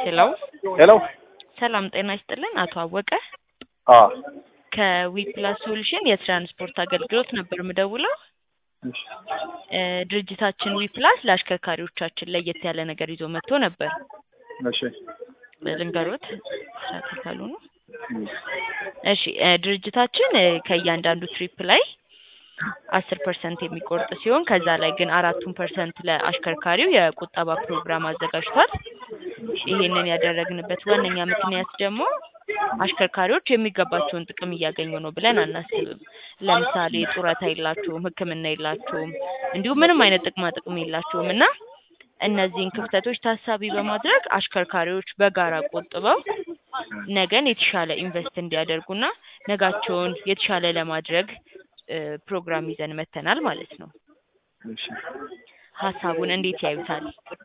ሄሎ ሄሎ ሰላም ጤና ይስጥልን። አቶ አወቀ አ ከዊፕላስ ሶሉሽን የትራንስፖርት አገልግሎት ነበር ምደውለው። እሺ እ ድርጅታችን ዊፕላስ ለአሽከርካሪዎቻችን ለየት ያለ ነገር ይዞ መጥቶ ነበር። እሺ ልንገሮት ተካሉ ነው። እሺ እ ድርጅታችን እ ከእያንዳንዱ ትሪፕ ላይ አስር ፐርሰንት የሚቆርጥ ሲሆን ከዛ ላይ ግን አራቱን ፐርሰንት ለአሽከርካሪው የቁጠባ ፕሮግራም አዘጋጅቷል። ይህንን ያደረግንበት ዋነኛ ምክንያት ደግሞ አሽከርካሪዎች የሚገባቸውን ጥቅም እያገኙ ነው ብለን አናስብም። ለምሳሌ ጡረታ የላቸውም፣ ሕክምና የላቸውም፣ እንዲሁም ምንም አይነት ጥቅማ ጥቅም የላቸውም እና እነዚህን ክፍተቶች ታሳቢ በማድረግ አሽከርካሪዎች በጋራ ቆጥበው ነገን የተሻለ ኢንቨስት እንዲያደርጉና ነጋቸውን የተሻለ ለማድረግ እ ፕሮግራም ይዘን መተናል ማለት ነው። እሺ ሀሳቡን እንዴት ያዩታል?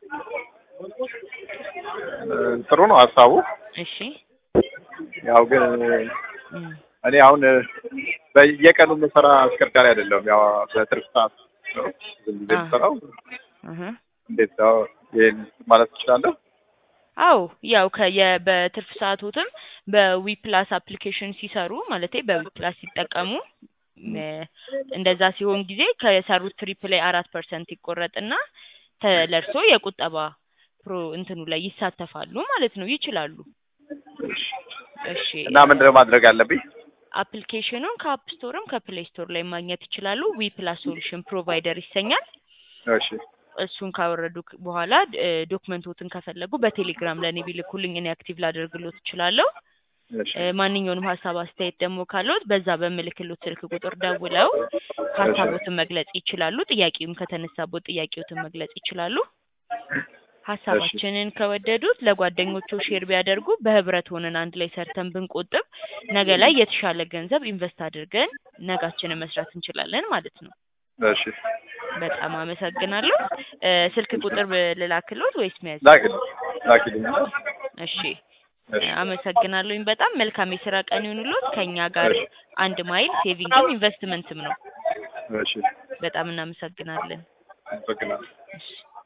እ ጥሩ ነው ሀሳቡ። እሺ ያው ግን እም፣ እኔ አሁን እ በየቀኑ የምሰራ አሽከርካሪ አይደለም። ያው በትርፍ ሰዓት ነው ዝም ብዬ አ። የምሰራው። እህ። እንዴት ነው ይሄን ማለት ትችላለህ? አዎ ያው ከየ በትርፍ ሰዓቶትም በዊፕላስ አፕሊኬሽን ሲሰሩ ማለቴ በዊፕላስ ሲጠቀሙ እ እንደዛ ሲሆን ጊዜ ከሰሩት ትሪፕ ላይ አራት ፐርሰንት ይቆረጥና ተ- ለእርሶ የቁጠባ ፕሮ እንትኑ ላይ ይሳተፋሉ ማለት ነው። ይችላሉ። እሺ እና ምንድነው ማድረግ አለብኝ? አፕሊኬሽኑን ከአፕ ስቶርም ከፕሌይ ስቶር ላይ ማግኘት ይችላሉ። ዊፕላስ ሶሉሽን ፕሮቫይደር ይሰኛል። እሺ እሱን ካወረዱ ክ- በኋላ እ ዶክመንቶትን ከፈለጉ በቴሌግራም ለእኔ ቢልኩልኝ እኔ አክቲቭ ላደርግሎት እችላለሁ። እሺ እ ማንኛውንም ሀሳብ አስተያየት ደግሞ ካለዎት በዛ በምልክሎት ስልክ ቁጥር ደውለው ሀሳቦትን መግለጽ ይችላሉ። ጥያቄውም ከተነሳቦት ጥያቄዎትን መግለጽ ይችላሉ። ሀሳባችንን ከወደዱት ለጓደኞቹ ሼር ቢያደርጉ በህብረት ሆነን አንድ ላይ ሰርተን ብንቆጥብ ነገ ላይ የተሻለ ገንዘብ ኢንቨስት አድርገን ነጋችንን መስራት እንችላለን ማለት ነው። እሺ በጣም አመሰግናለሁ። እ ስልክ ቁጥር ብ- ልላክሎት ወይስ መያዝ? ላኪልኝ ላኪልኝ። እሺ እሺ አመሰግናለሁኝ። በጣም መልካም የስራ ቀን ይሁንሎት። ከኛ ጋር አንድ ማይል ሴቪንግም ኢንቨስትመንትም ነው። እሺ በጣም እናመሰግናለን። አመሰግናለሁ። እሺ